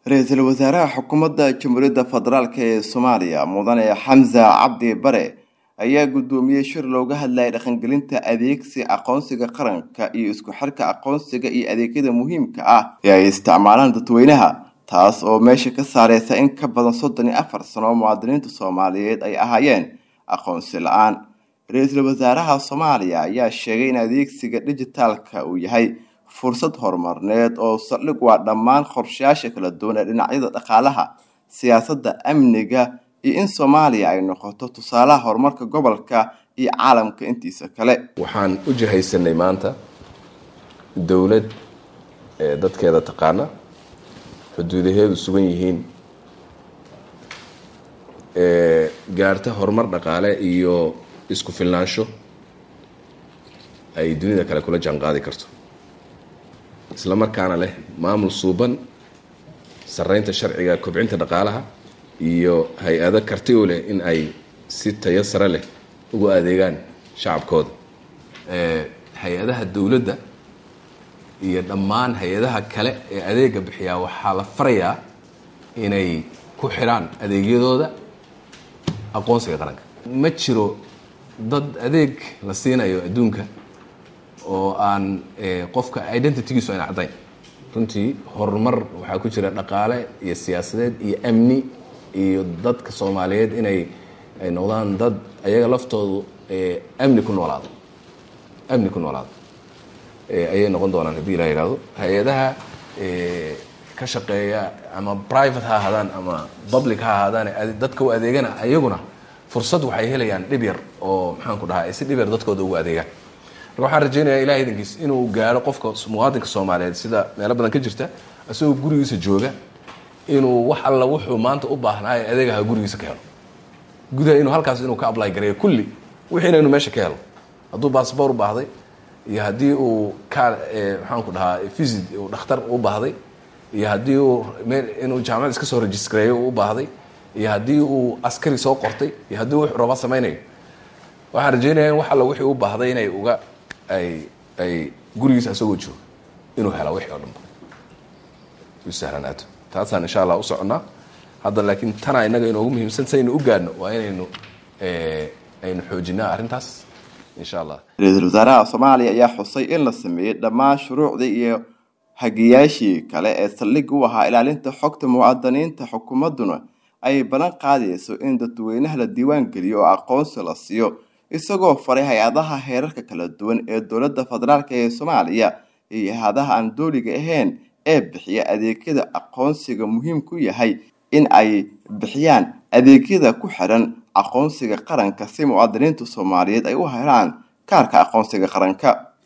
ra-iisul wasaaraha xukuumadda jamhuuriyadda federaalk ee soomaaliya mudane xamse cabdi bare ayaa guddoomiyey shir looga hadlayay dhaqangelinta adeegsi aqoonsiga qaranka iyo isku xirka aqoonsiga iyo adeegyada muhiimka ah ee ay isticmaalaan dadweynaha taas oo meesha ka saareysa in ka badan soddon iyo afar sano oo muwaadiniinta soomaaliyeed ay ahaayeen aqoonsi la-aan ra-iisul wasaaraha soomaaliya ayaa sheegay in adeegsiga dhijitaalka uu yahay fursad horumarneed oo saldhig waa dhammaan qorshayaasha kala duwan ee dhinacyada dhaqaalaha siyaasadda amniga iyo in soomaaliya ay noqoto tusaalaha horumarka gobolka iyo caalamka intiisa kale waxaan u jihaysanay maanta dowlad ee dadkeeda taqaana xuduudaheedu sugan yihiin ee gaarta horumar dhaqaale iyo isku filnaansho ay dunida kale kula jaanqaadi karto isla markaana leh maamul suuban sarreynta sharciga kobcinta dhaqaalaha iyo hay-ado karti u leh in ay si tayo sare leh ugu adeegaan shacabkooda hay-adaha dowladda iyo dhammaan hay-adaha kale ee adeega bixiyaa waxaa la farayaa inay ku xidhaan adeegyadooda aqoonsiga qaranka ma jiro dad adeeg la siinayo adduunka oo aan qofka identitygiisu ayna caddayn runtii horumar waxaa ku jira dhaqaale iyo siyaasadeed iyo amni iyo dadka soomaaliyeed inay ay noqdaan dad ayaga laftoodu amni ku noolaado amni ku noolaado ayay noqon doonaan haddii ilaa yihahdo hay-adaha ka shaqeeya ama private ha ahaadaan ama public ha ahaadaan dadka u adeegana ayaguna fursad waxay helayaan dhib yar oo maxaan ku dhahaa si dhib yar dadkooda ugu adeegaan marka waxaan rajeynayaa ilahay idankiis inuu gaaro qofka muwaadinka soomaaliyeed sida meelo badan ka jirta isagoo gurigiisa jooga inuu wax alla wuxuu maanta u baahnaayo adeegaha gurigiisa ka helo gudaha inuu halkaas inuu ka apply gareeyo kulli wixiina inuu meesha ka helo hadduu baasboor u baahday iyo haddii uu ka maxaan ku dhahaa visit uu dhakhtar u baahday iyo haddii uu inuu jaamacad iska soo registareeyo u baahday iyo haddii uu askari soo qortay iyo haddii wuxuu raba samaynayo waxaan rajeynaya in wax alla wixii u baahday inay uga ay ay gurigiisa isagoo joogo inuu hela wixii oo dhanba u sahlanaato taasaan insha allah u soconnaa hadda laakiin tanaa innaga inoogu muhiimsan saynu u gaadhno waa inaynu aynu xoojinaa arrintaas insha allah ra-iisul wasaaraha soomaaliya ayaa xusay in la sameeyey dhammaan shuruucdii iyo hagiyaashii kale ee saldhig u ahaa ilaalinta xogta muwaadiniinta xukuumadduna ay ballan qaadayso in dadweynaha la diiwaan geliyo oo aqoonsi la siiyo isagoo faray hay-adaha heerarka kala duwan ee dowladda federaalk ee soomaaliya iyo hay-adaha aan dooliga ahayn ee bixiya adeegyada aqoonsiga muhiim ku yahay in ay bixiyaan adeegyada ku xiran aqoonsiga qaranka si muwaadiniinta soomaaliyeed ay u helaan kaarka aqoonsiga qaranka